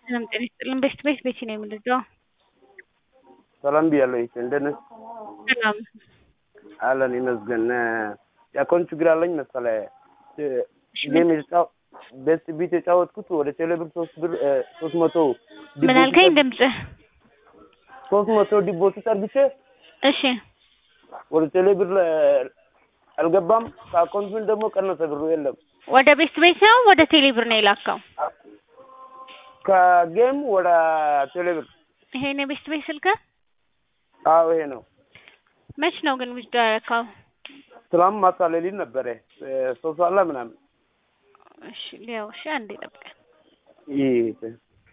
ሰላም ጤና ይስጥልን። ቤት ቤት ቤቲ ነው የምንለው። ሰላም ብያለሁ። ይሄ እንደት ነህ? ሰላም አለን ይመስገን። የአካውንት ችግር አለኝ መሰለህ። ጌም የተጫው ቤስት ቢት የጫወትኩት ወደ ቴሌብር ሶስት ብር ሶስት መቶ ምን አልከኝ? ድምፅህ ሶስት መቶ ዲፖዚት አድርግቼ እሺ ወደ ቴሌብር አልገባም። ከአካውንት ምን ደግሞ ቀነሰ ብሩ የለም። ወደ ቤት ቤት ነው ወደ ቴሌ ብር ነው የላከው? ከጌም ወደ ቴሌብር። ይሄ ነው ቤት ቤት ስልክ? አዎ ይሄ ነው። መች ነው ግን ውስጥ ያረካው? ትላንት ማታ ሌሊት ነበረ ሶስት ሰዓት ላይ ምናምን። እሺ ሊያው እሺ፣ አንዴ ጠብቀን። ይሄ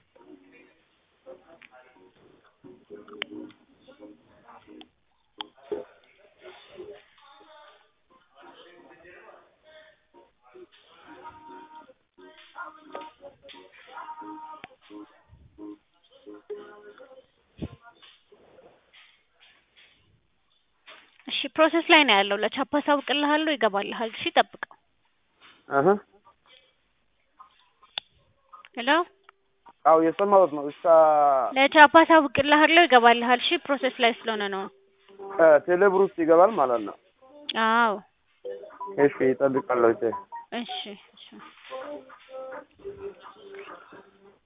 እሺ ፕሮሰስ ላይ ነው ያለው። ለቻፓ አሳውቅልሃለሁ፣ ይገባልሃል። እሺ ጠብቀው። አሀ ሄሎ አዎ የሰማሁት ነው። እስከ ለቻፓ አሳውቅልሃለሁ፣ ይገባልሃል። እሺ ፕሮሰስ ላይ ስለሆነ ነው። ቴሌብር ውስጥ ይገባል ማለት ነው። አዎ እሺ ይጠብቃለሁ። እሺ እሺ